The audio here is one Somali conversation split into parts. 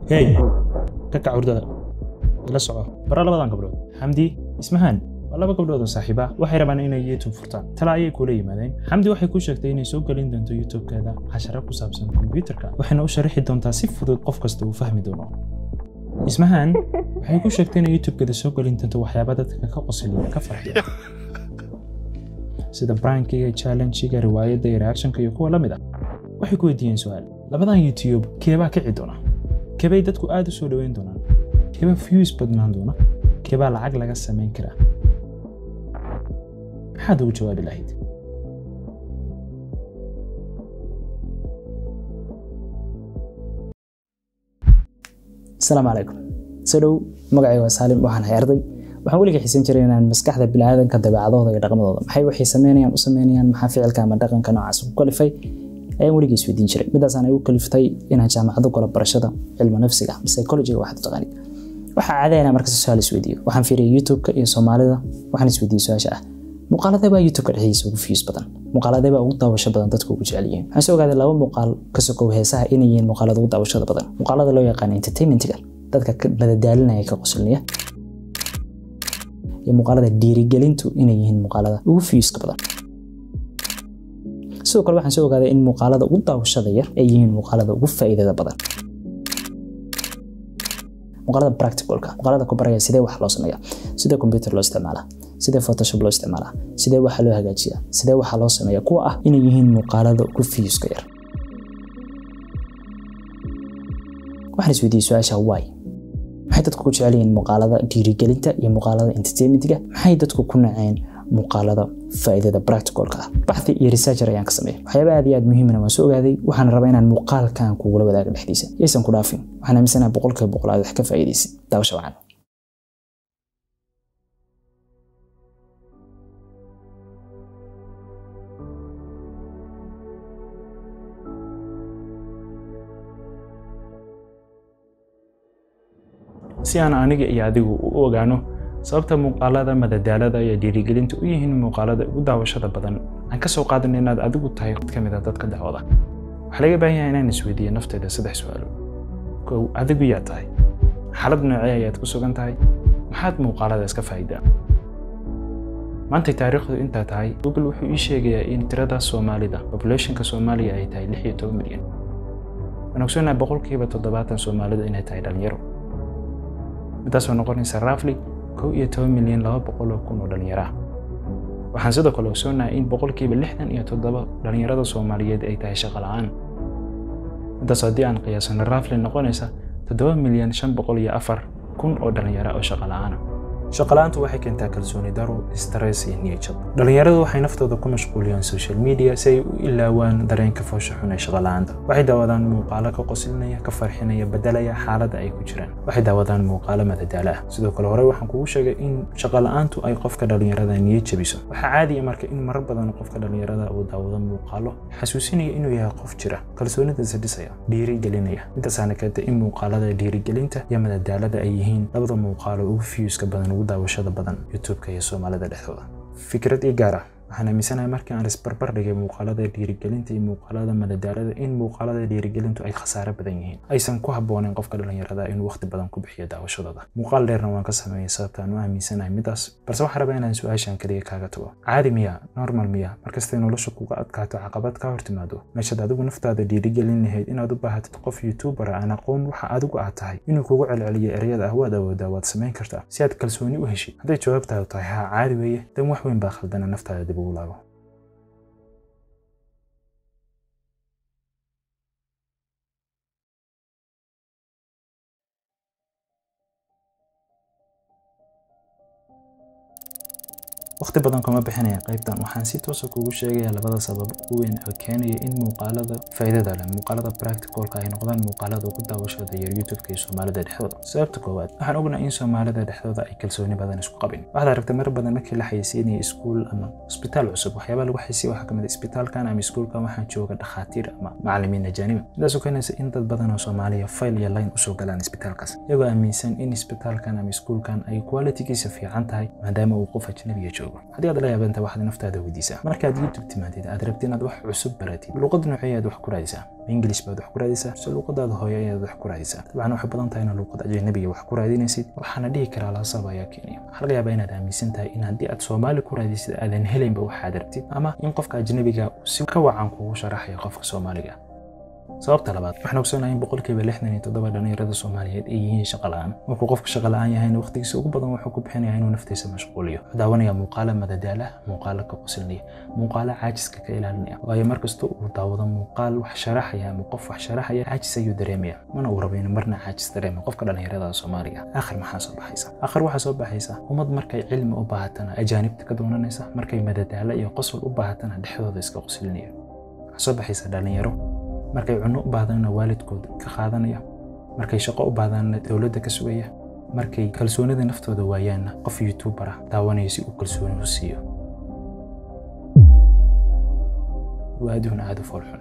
hey ka kac hurdada ila soco bara labadan gabdhood xamdi ismahaan waa laba gabdhood oo saaxiiba waxay rabaan inay youtube furtaan tala ayay kula yimaadeen xamdi waxay ku sheegtay inay soo gelin doonto youtube-keeda casharo ku saabsan kombiyuutarka waxayna u sharaxi doontaa si fudud qof kasta uu fahmi doono ismahaan waxay ku sheegtay inay youtube-keeda soo gelin doonto waxyaaba dadka ka qosliya ka farxiya sida brankiga challengiga riwaayadda iyo reactionka iyo kuwa la mid ah waxay ku weydiiyeen su-aal labadan youtube keebaa kici doona keebay dadku aad u soo dhoweyn doonaan keebaa views badnaan doona keebaa lacag laga samayn karaa maxaad ugu jawaabi lahayd asalaamu calaykum soo dhow magacayga waa saalim waxaan hay arday waxaan weliga xiisan jiray inaan maskaxda biniaadanka dabeecadooda iyo dhaqmadooda maxay waxay sameynayaan u sameynayaan maxaa ficilka ama dhaqanka noocaas ku kalifay ayaan weligii isweydiin jiray midaasaan igu kaliftay inaan jaamacado galo barashada cilmu nafsiga psychologiga waxaad u taqaanid waxaa caadayna markasta su-aal isweydiiyo waxaan fiiriyay youtube-ka iyo soomaalida waxaan isweydiiyey su-aasha ah muuqaaladee baa youtube-ka dhexdiisa ugu views badan muuqaaladee baa ugu daawasho badan dadku ugu jecel yihiin waxaan soo ogaaday laba muuqaal ka sokow heesaha inay yihiin muuqaalada ugu daawashada badan muuqaalada loo yaqaan entertainmentiga dadka madadaalinaya ka qosliniya iyo muuqaalada dhiirigelintu inay yihiin muuqaalada ugu viewska badan sidoo kale waxaan soo ogaaday in muuqaalada ugu daawashada yar ay yihiin muuqaalada ugu faa'iidada badan muuqaalada practicalka muuqaalada ku baraya sidee wax loo sameeyaa sidee computer loo isticmaalaa sidee photoshop loo isticmaalaa sidee waxa loo hagaajiyaa sidee waxa loo sameeyaa kuwa ah inay yihiin muuqaalada ugu viewska yar waxaan isweydiiyey su-aasha why maxay dadku ku jecel yihiin muuqaalada dhiirigelinta iyo muuqaalada entertainmentiga maxay dadku ku naceen muuqaalada faa'iidada practicalka ah baxthi iyo researcher ayaan ka sameeyay waxyaaba aad iyo aad muhiimana waan soo ogaaday waxaan rabaa inaan muuqaalkan kugula wadaago dhexdiisa yaysan ku dhaafin waxaan aaminsanaha boqolkiiba boqol aad wax ka faa'iidaysid daawasha wacan si aan aniga iyo adigu u ogaano sababta muuqaalada madadaalada iyo dhiirigelinta u yihiin muuqaalada ugu daawashada badan aan ka soo qaadan inaad adigu tahay mid ka mid a dadka dacwada waxaa laga baahan yahay inaan isweydiiyo nafteeda saddex su-aalo kow adigu yaa tahay xaalad noocee ayaad ku sugan tahay maxaad muuqaalada iska faa'iidaa maantay taariikhdu intaa tahay google wuxuu ii sheegayaa in tirada soomaalida populationka soomaaliya ay tahay lix iyo toban milyan waan ogsoonahay boqolkiiba toddobaatan soomaalida inay tahay dhalinyaro midaasoo noqonaysa rafli kow iyo toban milyan laba boqol oo kun oo dhalinyaro ah waxaan sidoo kale ogsoonahay in boqolkiiba lixdan iyo toddoba dhalinyarada soomaaliyeed ay tahay shaqo la'aan midaas haddii aan qiyaasano rafli noqonaysa toddoba milyan shan boqol iyo afar kun oo dhalinyaro oo shaqo la'aana shaqola'aantu waxay keentaa kalsooni daro stress iyo niyajab dhalinyaradu waxay naftooda ku mashquuliyaan social media si ay u ilaawaan dareenka foosha xun ee shaqola'aanta waxay daawadaan muuqaalo ka qoslinaya ka farxinaya bedelaya xaaladda ay ku jiraan waxay daawadaan muuqaalo madadaalo ah sidoo kale hore waxaan kugu sheegay in shaqola'aantu ay qofka dhalinyarada niyad jabiso waxaa caadiya marka in marar badan qofka dhalinyarada uu daawado muuqaalo xasuusinaya inuu yahay qof jira kalsoonidiisa dhisaya dhiirigelinaya midaasaana keenta in muuqaalada dhiirigelinta iyo madadaalada ay yihiin labada muuqaalo ugu fiyuuska badan ugu daawashada badan youtube-ka iyo soomaalida dhexdooda fikrad ii gaar ah waxaan aaminsanahay markii aan isbarbar dhigay muuqaalada dhiirigelinta iyo muuqaalada madadaalada in muuqaalada dhiirigelintu ay khasaare badan yihiin aysan ku habboonayn qofka dhalinyarada inuu waqti badan ku bixiyo daawashadooda muuqaal dheerna waan ka sameeyey sababta aan u aaminsanahay midaas balse waxaan rabaa inaan su-aashan kaliya kaaga tago caadi miya normal miya markastay nolosha kuga adkaato caqabad ka hor timaado meeshaad adigu naftaada dhiirigelin lahayd inaad u baahatid qof youtuber aan aqoon waxa adigu aad tahay inuu kugu celceliyo ereyada ah waad awoodaa waad samayn kartaa si aad kalsooni u heshid hadday jawaabtaadu tahay haa caadi weeye dan wax weyn baa khaldana naftaada dib ugu laabo waqti badan kuma bixinaya qaybtan waxaan si toosa kugu sheegayaa labada sabab ugu weyn oo keenaya in muuqaalada faa'iidada leh muuqaalada practicalka ay noqdaan muuqaalada ugu daawashada yar youtube-ka iyo soomaalida dhexdooda sababta koowaad waxaan ognahay in soomaalida dhexdooda ay kalsooni badan isku qabin waxaad aragtay mar badan markii la xayeysiinaya iskuul ama isbitaal cusub waxyaabaa lagu xaysiya waxaa kamid isbitaalkan ama iskuulkan waxaa jooga dhakhaatiir ama macalimiin ajaaniba midaasoo keenaysa in dad badan oo soomaaliya fayl iyo line usoo galaan isbitaalkaas iyagoo aaminsan in isbitaalkan ama iskuulkan ay qualitigiisa fiican tahay maadaama uu qof ajnabiya joogo youtube haddii aad la yaabanta waxaad naftaada weydiisaa markaad youtube timaadid aad rabti inaad wax cusub baratid luqad noocee ayaad wax ku raadisaa english baad wax ku raadisaa mise luqadaada hooyo ayaad wax ku raadisaa dabcan waxay badan tahay inaad luqad ajnabiga wax ku raadinaysid waxaana dhihi karaa laasaba ayaa keenaya waxaa laga yaabaa inaad aaminsan tahay in haddii aad soomaali ku raadisid aadan helaynba waxaad rabtid ama in qofka ajnabiga uu si ka wacan kugu sharaxayo qofka soomaaliga sababta labaad waxaan ogsoonahay in boqolkiiba lixdan iyo toddoba dhallinyarada soomaaliyeed ay yihiin shaqa la'aan markuu qofka shaqa la'aan yahayna waqtigiisa ugu badan wuxuu ku bixinayaa inuu naftiisa mashquuliyo wuxuu daawanayaa muuqaalo madadaala muuqaalo ka qosilnaya muuqaalo caajiska ka ilaalinaya waayo markasta uu daawado muuqaal wax sharaxaya ama qof wax sharaxaya caajis ayuu dareemaya mana uu rabo inuu marna caajis dareemo qofka dhallinyarada soomaaliga akhir maxaa soo baxaysa akhir waxaa soo baxaysa ummad markay cilmi u baahatana ajaanibta ka doonanaysa markay madadaalo iyo qosol u baahatana dhexdooda iska qosilinaya waxaa soo baxaysa dhallinyaro markay cunno u baahdaanna waalidkooda ka qaadanaya markay shaqo u baahdaanna dowladda ka sugaya markay kalsoonida naftooda waayaanna qof youtuber ah daawanaya si uu kalsooni u siiyo waa adduun aada u foolxun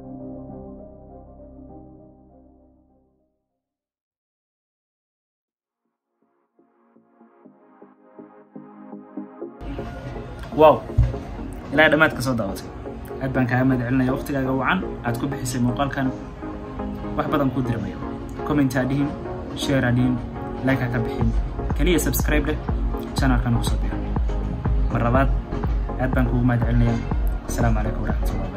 wow ilaa dhammaad ka soo daawatay aad baan kaaga mahad celinaya waqtigaaga wacan aad ku bixisay muuqaalkan wax badan kuu dirmayo comment ha dhihin share ha dhihin like ha ka bixin keliya subscribe leh channelkan ugu soo bixo mar labaad aad baan kugu mahad celinaya asalaamu calaykum waraxmatullahi